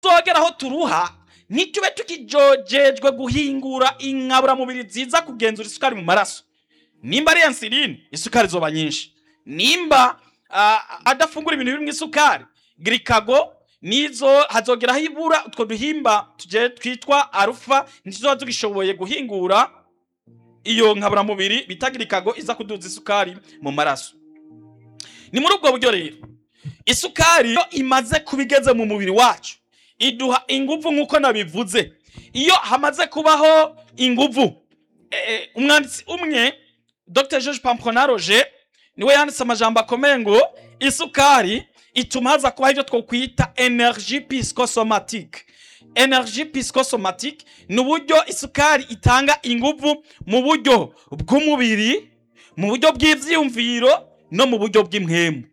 tuzogera aho turuha ntitube tukijojejwe guhingura inkaburamubiri ziza kugenzura isukari mu maraso nimba ari insuline isukari zoba nyinshi nimba ah, adafungura ibintu birimo isukari girikago nizo hazogera aho ibura utwo duhimba tuje twitwa arufa ntizoba tugishoboye guhingura iyo nkaburamubiri bita girikago iza kuduza isukari mu maraso ni muri ubwo buryo rero isukari iyo imaze kuba igeze mu mubiri wacu iduha inguvu nk'uko nabivuze iyo hamaze kubaho inguvu eh, umwanditsi umwe dr george pamponaroge niwe yanditse amajambo akomeye ngo isukari ituma haza kubaho ibyo twokwita energie psychosomatique energie psychosomatique ni uburyo isukari itanga inguvu mu buryo bw'umubiri mu buryo bw'ivyiyumviro no mu buryo bw'impwemu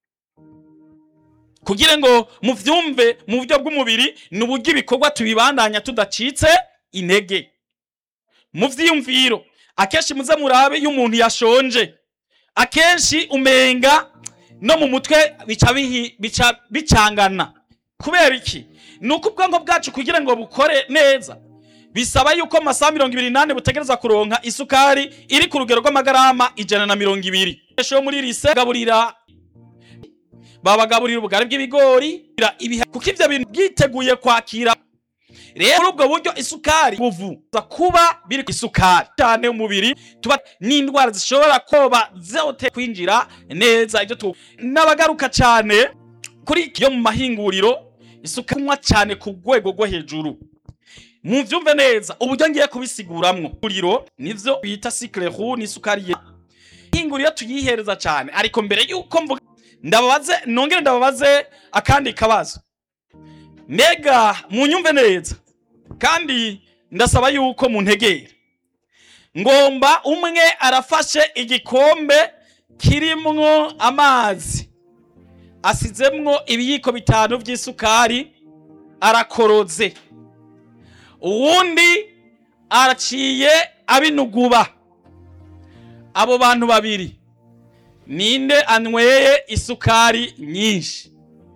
kugira ngo muvyumve mu buryo bw'umubiri ni uburyo ibikorwa tubibandanya tudacitse intege mu vyiyumviro akenshi muze murabe iyo umuntu yashonje akenshi umenga no mu mutwe bica bihi- bica bicangana kubera iki ni uko ubwonko bwacu kugira ngo bukore neza bisaba yuko mu masaha mirongo ibiri n'ane butegereza kuronka isukari iri ku rugero rw'amagarama ijana na mirongo ibiri yo muri rise gaburira babagaburira ubugari bw'ibigori ibiha- kuko ivyo bintu byiteguye kwakira rero muri ubwo buryo isukari buvuza kuba biri ku isukari cyane umubiri tuba n'indwara zishobora koba zote kwinjira neza ibyo tu n'abagaruka cyane kuri yo mu mahinguriro isukari kunywa cyane ku rwego rwo hejuru muvyumve neza uburyo ngiye kubisiguramwo uriro nivyo bita cycle roux n'isukari ye ihinguriro tuyihereza cyane ariko mbere yuko mvuga ndababaze nongere ndababaze akandi kabazo mbega munyumve neza kandi ndasaba yuko muntegera ngomba umwe arafashe igikombe kirimwo amazi asizemwo ibiyiko bitanu by'isukari arakoroze uwundi araciye abinuguba abo bantu babiri ninde anyweye isukari nyinshi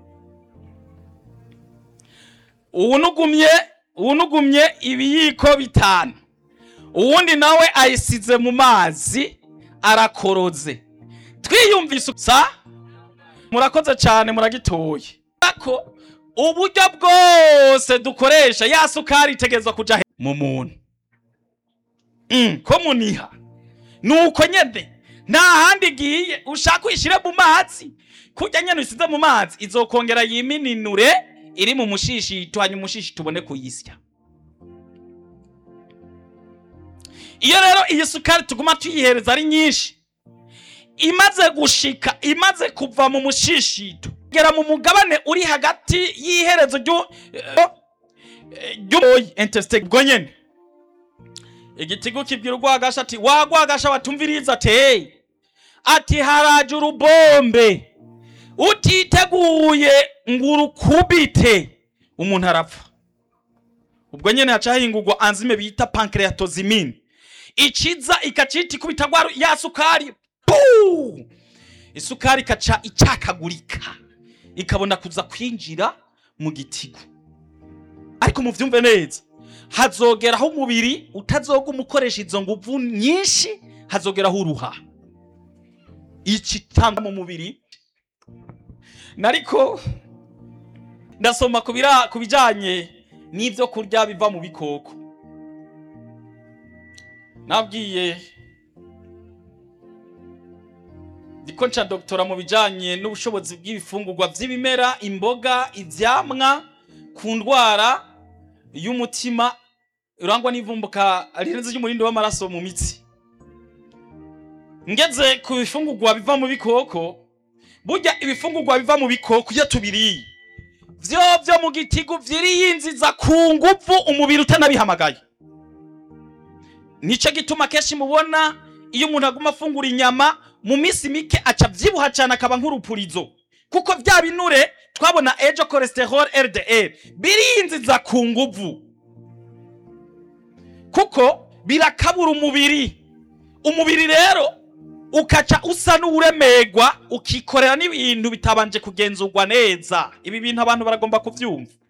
uwunugumye uwunugumye ibiyiko bitanu uwundi nawe ayisize mu mazi arakoroze twiyumvise sa murakoze cyane muragitoye ko uburyo bwose dukoresha ya sukari itegerezwa kuja he- mu muntu Mm, ko muniha nuko nyene nta handi igiye ushaka uyishire mu mazi kurya nyene uyisize mu mazi izokongera yimininure iri mu mushishito hanyuma umushishi tubone kuyisya iyo rero iyi sukari tuguma tuyihereza ari nyinshi imaze gushika imaze kuva mu mushishito gera mu mugabane uri hagati y'iherezo ryu- eh, eh, ry'umoyi intestate ubwo nyene igitigu kibwira urwagasha ati wagwagasha watumviriza ati ati haraje urubombe utiteguye ngo urukubite umuntu arapfa ubwo nyene haca hahingurwa anzime bita pancreatozimine ikiza ikacita ikubita gwa ya sukari puu! isukari ikaca icyakagurika ikabona kuza kwinjira mu gitigu ariko muvyumve neza hazogeraho umubiri utazoguma ukoresha izo nguvu nyinshi hazogeraho uruha ikitanga mu mubiri nariko ndasoma ku bira- ku bijanye n'ivyo kurya biva mu bikoko nabwiye ndiko nca doktora mu bijanye n'ubushobozi bw'ibifungurwa vy'ibimera imboga ivyamwa ku ndwara y'umutima urangwa n'ivumbuka rirenze ry'umurindi w'amaraso mu mitsi ngeze ku bifungurwa biva mu bikoko burya ibifungurwa biva mu bikoko iyo tubiriye vyo vyo mu gitigu vyiriyinziza ku nguvu umubiri utanabihamagaye nico gituma kenshi mubona iyo umuntu aguma afungura inyama mu minsi mike aca vyibuha cane akaba nk'urupurizo kuko vya binure twabona ejo cholesterol LDL birinziza ku nguvu kuko birakabura umubiri umubiri rero ukaca usa n'uwuremegwa ukikorera n'ibintu bitabanje kugenzurwa neza ibi bintu abantu baragomba kuvyumva